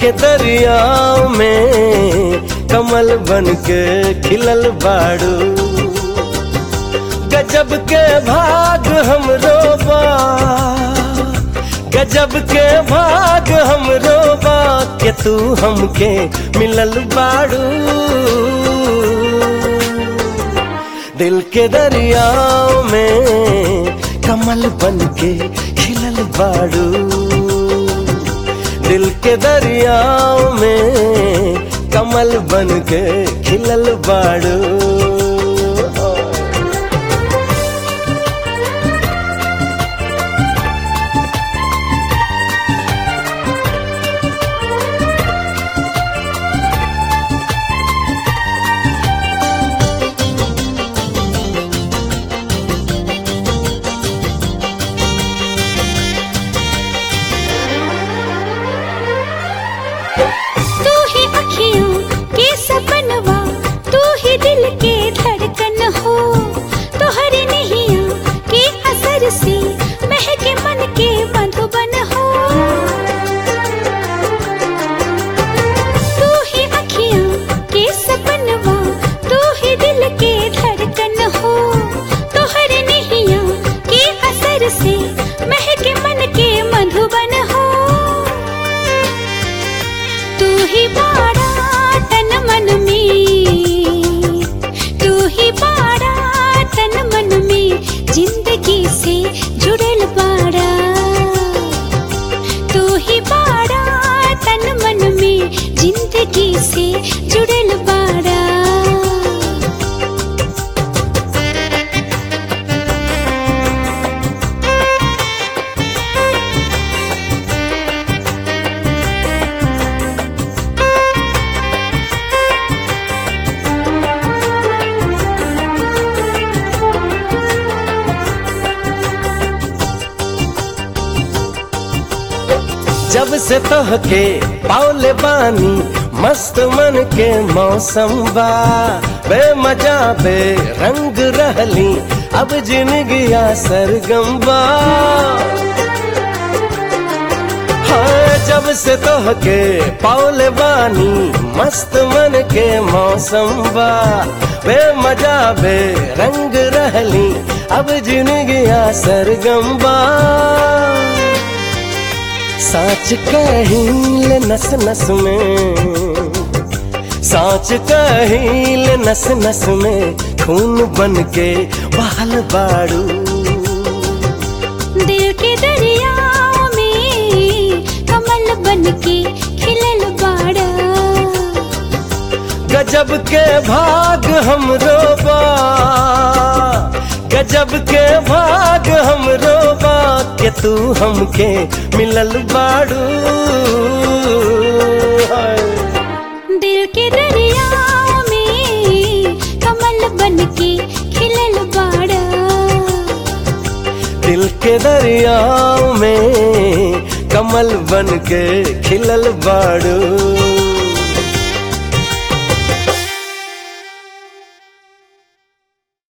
के दरिया में कमल बन के खिलल बाड़ू गजब के भाग हमरो बा गजब के भाग हमरो बा के तू हमके मिलल बाड़ू दिल के दरिया में कमल बन के खिलल बाड़ू दिल के दरिया में कमल बन के खिलल बाड़ू तू ही अखियों के सपनवा तू ही दिल के धड़कन हो तोहरे नैया के असर से महके मन के मधुबन हो तू ही अखियों के सपनवा तू ही दिल के धड़कन हो तोहरे नैया के असर से महके मन के मधुबन हो तू ही बाड़ा तन मन में तू ही बाड़ा तन मन में जिंदगी से जुड़ल बाड़ा तू ही बाड़ा तन मन में जिंदगी से जुड़ल बाड़ा जब से तोहके पावले बानी मस्त मन के मौसम बा बे मजा बे रंग रहली अब जिंदगिया सरगम बा हाँ जब से तोहके पावले बानी मस्त मन के मौसम बा बे मजा बे रंग रहली अब जिंदगिया सरगम बा साच कहील नस नस में साच कहील नस नस में खून बन के बहल बाड़ू दिल के दरिया में कमल बन के खिलल बाड़ा गजब के भाग हमरो बा गजब के भाग हमरो बा के तू हमके मिलल बाड़ू हाय। दिल के दरिया में कमल बन के खिलल बाड़ा दिल के दरिया में कमल बन के खिलल बाड़ू